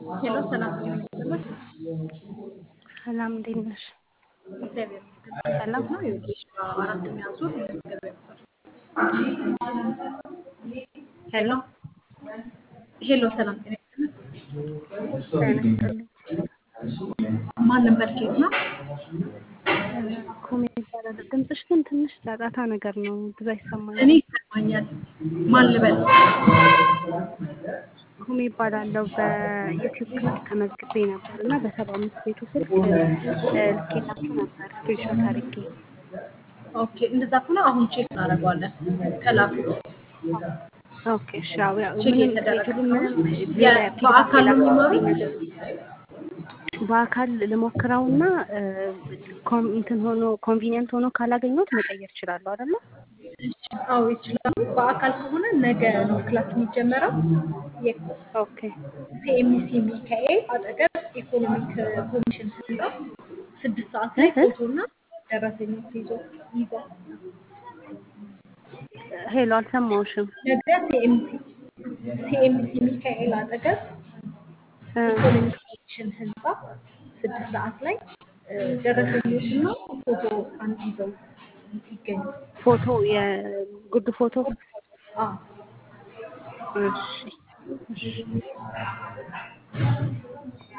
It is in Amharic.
ሄሎ ሰላም ጤና ይስጥልኝ። ሰላም እንዴት ነሽ? እግዚአብሔር ይመስገን። ሰላም ነው። ይኸውልሽ አራተኛ ዙር የመዝገቢያ ቁጥር ሄሎ ሄሎ ሰላም ጤና ይስጥልኝ። ጤና ይስጥልኝ። ማን ነበር? ኬት ነው? ኩሜ ይባላል። ድምፅሽ ግን ትንሽ ጫጫታ ነገር ነው፣ ብዙ አይሰማኝም። እኔ ይሰማኛል። ማን ልበል? ኩሜ ይባላለሁ። በዩቲዩብ ክላስ ተመዝግቤ ነበር እና በሰባ አምስት ቤቱ ስልክ ልኬላችሁ ነበር ስክሪንሾት አድርጌ። ኦኬ እንደዛ ከሆነ አሁን ቼክ እናደርገዋለን። ከላኩት ኦኬ እሺ። ያው ያው ቼክ ምንም የተደረገ ቴክሉ ነው። ምንም የ- ሌላ በአካል ነው የሚማሩት? ነገር በአካል ልሞክረውና እ፣ ኮን- እንትን ሆኖ ኮንቪኒየንት ሆኖ ካላገኘሁት መቀየር እችላለሁ አይደለ? አዎ ይችላሉ። በአካል ከሆነ ነገ ነው ክላስ የሚጀመረው። ኦኬ ሲኤምሲ ሚካኤል አጠገብ ኢኮኖሚክ ኮሚሽን ህንፃ ስድስት ሰዓት ላይ እህ? ፎቶና ደረሰኞች ይዞ ይዘው ሄሎ አልሰማሁሽም። ነገ ሲኤምሲ ሲኤምሲ ሚካኤል አጠገብ እ፣ ኢኮኖሚክ ኮሚሽን ህንፃ ስድስት ሰዓት ላይ እ፣ ደረሰኞችና ፎቶ አንድ ይዘው ይገኙ። ፎቶ የጉድ ፎቶ አዎ እሺ እሺ